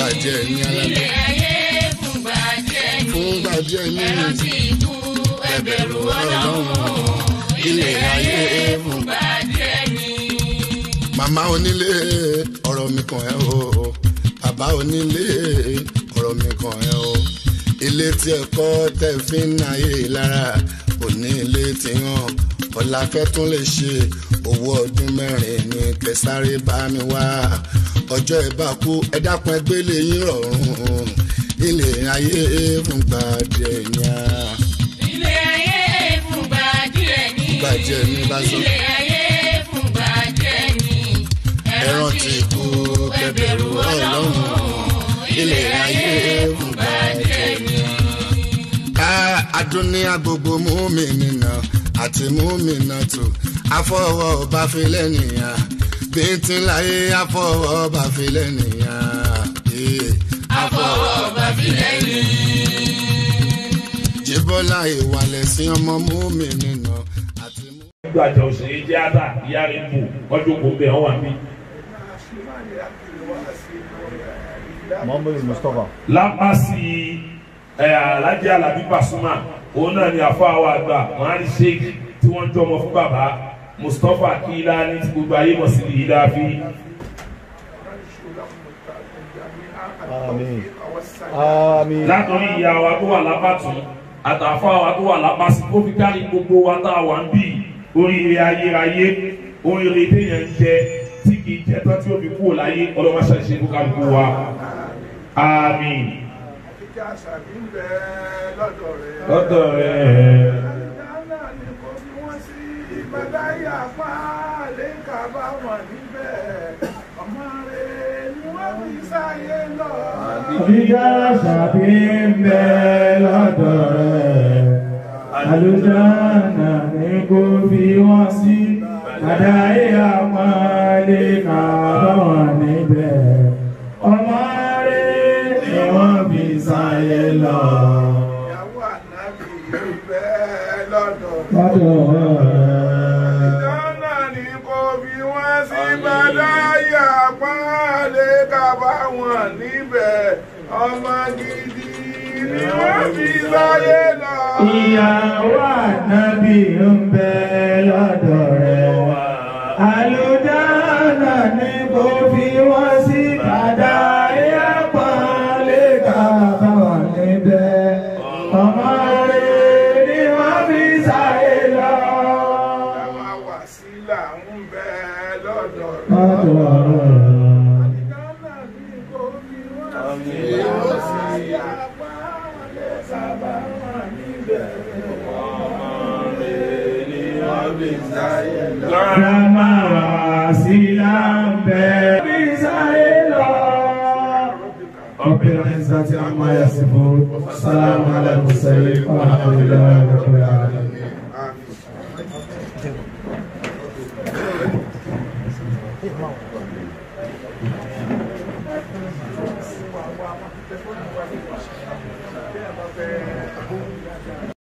gbàjẹ́ ní alábẹ́ ilé ayé fúngbà díẹ̀ ní fún gbàjẹ́ ní ẹrántí ikú ẹbẹ̀rù ọlọ́run ilé ayé fúngbà díẹ̀ ní. màmá onílé ọ̀rọ̀ mi kàn ẹ́ o bàbá onílé ọ̀rọ̀ mi kàn ẹ́ o ilé tí ẹ kọ́ tẹ́ fi ń náyé lára òní ilé tí hàn ọ̀làkẹ́ tún lè ṣe owó ọdún mẹ́rin ní kẹsàrè bá mi wá ọjọ́ ẹ bá kú ẹ dákun ẹgbẹ́ lè yín rọrùn ilé ayé fúngbà díẹ̀ ní a ilé ayé fúngbà díẹ̀ ní. gbàjẹ́ ní bá sọ. ilé ayé fúngbà díẹ̀ ní. ẹran ti kú kẹbẹ̀rù ọlọ́run ilé ayé fúngbà díẹ̀ ní. ká adúníyà gbogbo múmìnà àti múmìnà tó afọwọ́ ọba filẹ̀ nìyà bíntín láyé afọwọ́ ọba filẹ̀ nìyà. àfọwọ́ bàbílẹ̀ ní. jíbọ́lá ìwàlẹ̀ sí ọmọ múmìnà àti mú. gbàjà òṣèré jẹ́ àdá ìyá rẹ̀ bù ọjọ́ kò bẹ̀ ọ́ wà mí. Muhammad Mustafa. lápásì ẹ alájẹ alábí Pasuma òun náà ni àfọ àwọn àgbà mọ́hánì sheik tí wọ́n jọmọ fún bàbá Mustapha kíla ní ti gbogbo ayé mọ̀ sí i láàfin. Àmín. Àmín. látọ̀rí ìyá wa tó wà lápàtún àtàfà wa tó wà lápàsí kó fi kárí gbogbo wa tá a wà ń bì oríire ayérayé oríire téèyàn ń jẹ tí kì í jẹ tán tí ó fi kúrò láyé ọlọ́mọṣẹ́ ṣe kó kálukú wa. àmín. Ìjà àṣàbí ń bẹ lọ́dọ̀ rẹ̀. lọ́dọ̀ rẹ̀. Ìdáná ni kò fi wọ́n sí ìbádáyà pa lẹ́ka bá wọn níbẹ̀. Ọmọ rẹ̀ ni wọ́n fi sáyé lọ. Àbíjà ṣàbí ń bẹ lọ́dọ̀ rẹ̀. Àlùjáná ni kò fi wọ́n sí. Àdáyé àpọ́nlé kàbọ̀n níbẹ̀. Ọmọ rẹ̀ ni wọ́n fi sáyé lọ. Ìyàwó ànábì ń bẹ lọ́dọ̀ rẹ̀. Lọ́dọ̀ rẹ̀. Ìdáná ni kò fi wọ́n sí ìbádáyà pa lẹ́ka bá wọn níbẹ̀. Ọmọ gidi ni wọ́n fi sáyé lọ. Ìyàwó ànábì ń bẹ lọ́dọ̀ rẹ̀. Àlùjáná ni kò fi wọ́n sí kàdá ìyàpọ̀lé kàbọ̀ níbẹ̀. Ọmọ rẹ̀ ni wọ́n fi sáyé lọ. Àwọn wàsílà ń bẹ lọ́dọ̀ rẹ̀. Lọ́dọ̀ rẹ̀. Ìdáná ni kò fi wọ́n sí ìbádáyà pa lẹ́ka bá wọn níbẹ̀. Ọmọ rẹ̀ ni wọ́n fi sáyé lọ. Rama wàsílà ń bẹ fi sáyé lọ. رب العزة عما يصفون السلام على المرسلين والحمد لله رب العالمين Thank you.